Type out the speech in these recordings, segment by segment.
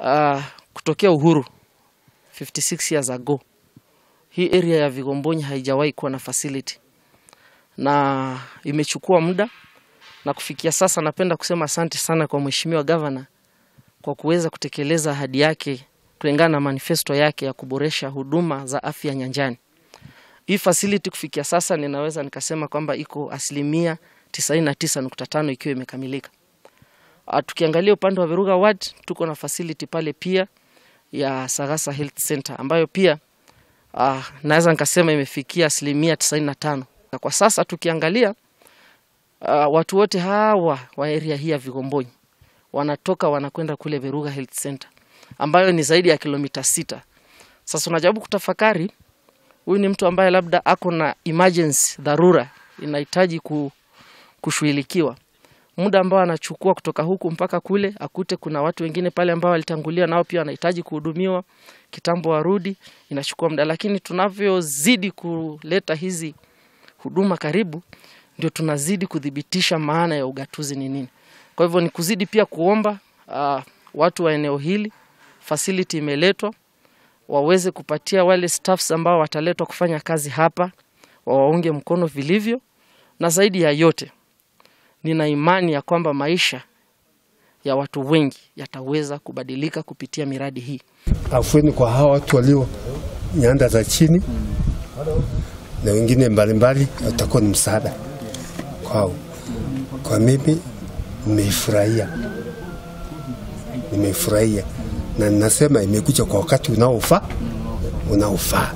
uh, kutokea uhuru 56 years ago hii area ya Vigombonyi haijawahi kuwa na facility na imechukua muda, na kufikia sasa napenda kusema asante sana kwa mheshimiwa gavana kwa kuweza kutekeleza ahadi yake kulingana na manifesto yake ya kuboresha huduma za afya nyanjani. Hii facility kufikia sasa ninaweza nikasema kwamba iko asilimia 99.5 ikiwa imekamilika. Uh, tukiangalia upande wa Veruga Ward tuko na facility pale pia ya Sagasa Health Center ambayo pia uh, naweza nikasema imefikia asilimia 95. Na kwa sasa tukiangalia uh, watu wote hawa wa area hii ya Vigombonyi wanatoka wanakwenda kule Veruga Health Center ambayo ni zaidi ya kilomita sita. Sasa unajaribu kutafakari, huyu ni mtu ambaye labda ako na emergency, dharura inahitaji ku, kushughulikiwa muda ambao anachukua kutoka huku mpaka kule, akute kuna watu wengine pale ambao walitangulia nao pia wanahitaji kuhudumiwa, kitambo warudi, inachukua muda. Lakini tunavyozidi kuleta hizi huduma karibu, ndio tunazidi kudhibitisha maana ya ugatuzi ni nini. Kwa hivyo ni kuzidi pia kuomba uh, watu wa eneo hili, facility imeletwa, waweze kupatia wale staffs ambao wataletwa kufanya kazi hapa, wawaunge mkono vilivyo, na zaidi ya yote nina imani ya kwamba maisha ya watu wengi yataweza kubadilika kupitia miradi hii. Afueni kwa hawa watu walio nyanda za chini na wengine mbalimbali, utakuwa ni msaada kwao. Kwa mimi nimeifurahia, nimeifurahia na ninasema imekuja kwa wakati unaofaa unaofaa.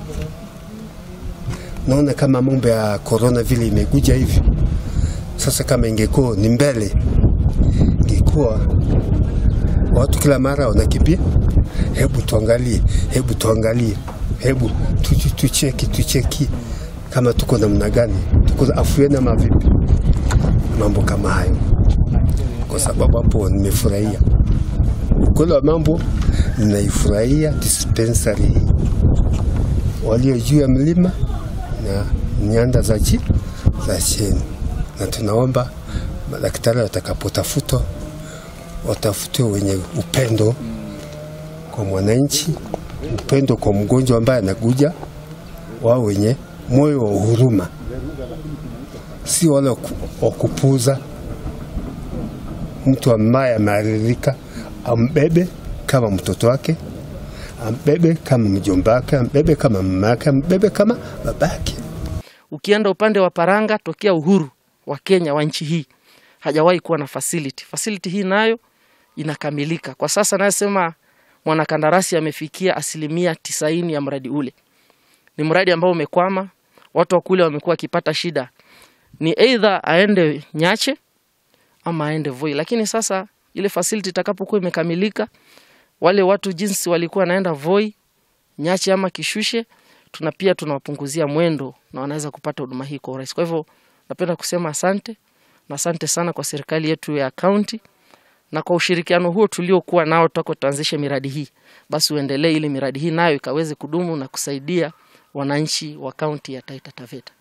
Naona kama mambo ya korona vile imekuja hivi sasa kama ingekuwa ni mbele, ingekuwa watu kila mara wanakimbia, hebu tuangalie, hebu tuangalie, hebu tu- tucheki, tucheki kama tuko namna gani, tuko afueni ama vipi, mambo kama hayo, kwa sababu hapo nimefurahia ukweli wa mambo, ninaifurahia dispensary hii, walio juu ya mlima na nyanda za chini za chini na tunaomba madaktari watakapotafutwa watafutwe wenye upendo kwa mwananchi, upendo kwa mgonjwa ambaye anakuja, wao wenye moyo wa huruma, si wale wa ku- wa kupuza. Mtu ambaye amearirika ambebe kama mtoto wake, ambebe kama mjomba wake, ambebe kama mama yake, ambebe kama babake. Ukienda upande wa Paranga, tokea uhuru wa Kenya wa nchi hii hajawahi kuwa na facility. Facility hii nayo inakamilika kwa sasa. Nayesema mwanakandarasi amefikia asilimia tisaini ya mradi ule. Ni mradi ambao umekwama, watu wa kule wamekuwa wakipata shida, ni either aende Nyache ama aende Voi, lakini sasa ile facility itakapokuwa imekamilika, wale watu jinsi walikuwa wanaenda Voi, Nyache ama Kishushe, tuna pia tunawapunguzia mwendo na wanaweza kupata huduma hii kwa urahisi. Kwa hivyo napenda kusema asante na asante sana kwa serikali yetu ya kaunti na kwa ushirikiano huo tuliokuwa nao toka tuanzishe miradi hii, basi uendelee ili miradi hii nayo ikaweze kudumu na kusaidia wananchi wa kaunti ya Taita Taveta.